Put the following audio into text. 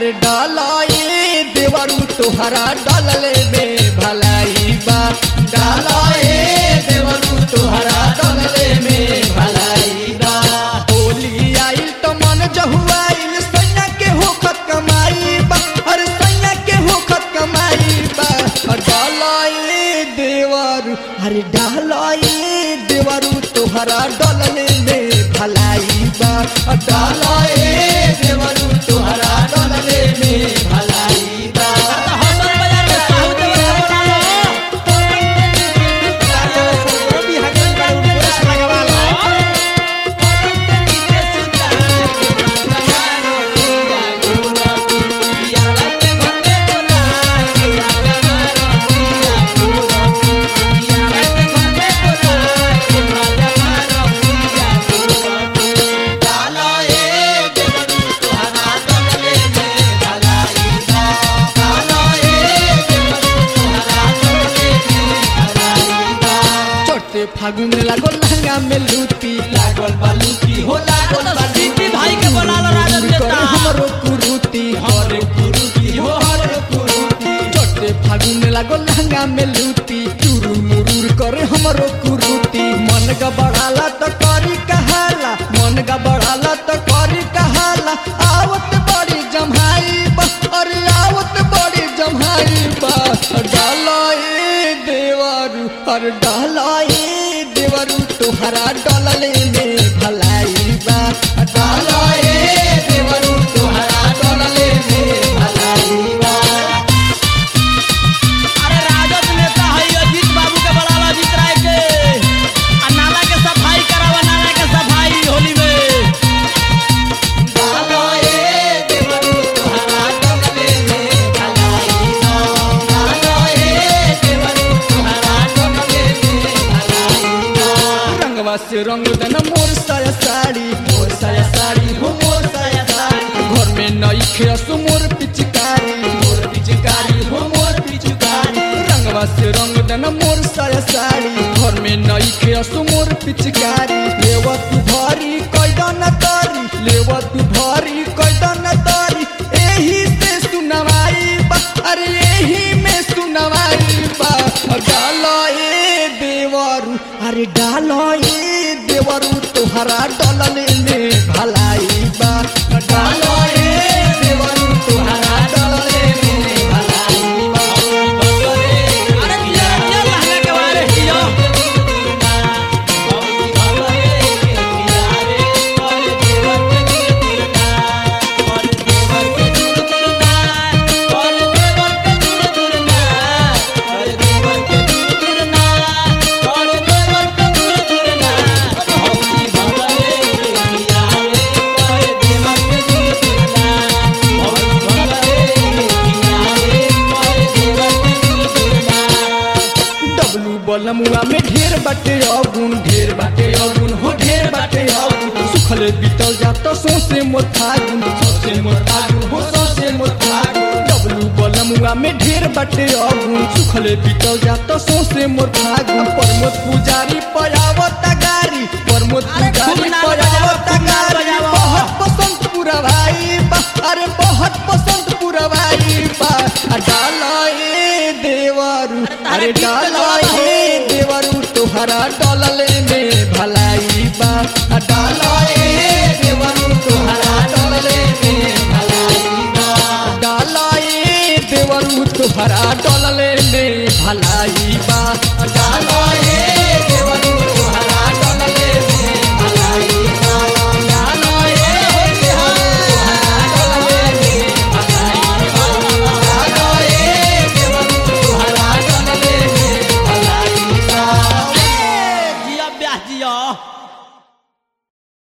अरे डालाए देवरू तुहरा डालले में भलाई बा डालाए देवरू तुहरा डालले में भलाई बा होली आइल तो मन जहुआइल सैया के होखत कमाई बा अरे सैया के होखत कमाई बा अरे डालाए देवरू अरे डालाए देवरू तुहरा डालले में भलाई बा अरे डालाए देवरू तुहरा डालले में भलाई बा हसन बाजार में साहू देवर के बोला लो चोटे फागुन लागल लहंगा में लूटी लागल बालूटी हो लागल तो सिटी भाई के बोला लो राजन करे देता हमरो कुरुती हमरो कुरुती हो हमरो कुरुती चोटे फागुन लागल लहंगा में लूटी चुरुर मुरुर करे हमरो कुरुती मन गबड़ाला तो करी कहाला मन गबड़ाला तो करी कहाला आवत बड़ी जम्हाई बा अरे आवत बड़ी जम्हाई बा डालाए देवरू अरे डालाए देवरू तुहरा डलले में भलाई बा डालाए देवरू तुहरा डलले में भलाई बा अरे राजद नेता है अजीत बाबू के बोला लो अजीत राय के आ नाला के सफाई करावा नाला के सफाई होली में डालाए देवरू तुहरा डलले में भलाई बा डालाए देवरू तुहरा डलले में भलाई बा रंगवा से रंग देना मोर साया साड़ी मोर साया साड़ी हो मोर साया साड़ी घर में नई खेसु मोर पिचकारी मोर पिचकारी हो मोर पिचकारी रंगवा से रंग देना मोर साया साड़ी घर में नई खेसु मोर पिचकारी लेवा तू भारी कैदन तारी लेवा तू भारी कैदन तारी एही से सुनवाई बा अरे एही में सुनवाई बा डालो ए देवरू अरे डालो ए देवरू तुहरा डलले में भलाई बा डालो ए देवरू तुहरा डलले में भलाई बा अरे दिया दिया लहंगा के बारे दिया डब्लू बलमुआ में ढेर बाटे अवगुण ढेर बाटे अवगुण हो ढेर बाटे अवगुण सुखले बीतल जात सोसे मोर फागुन सोसे मोर फागुन हो सोसे मोर फागुन डब्लू बलमुआ में ढेर बाटे अवगुण सुखले बीतल जात सोसे मोर फागुन प्रमोद पुजारी पयावत गारी प्रमोद अरे खूब पुजारी नाम पयावत बजाओ, खूब नाम गारी बजाओ। बहुत पसंद पूरा भाई बा अरे बहुत पसंद पूरा भाई बा आ डाला ए देवरू अरे डाला ए देवरू तुहरा डलले में भलाई बा आ डाला ए देवरू तुहरा डलले में भलाई बा डाला ए देवरू तुहरा डलले में भलाई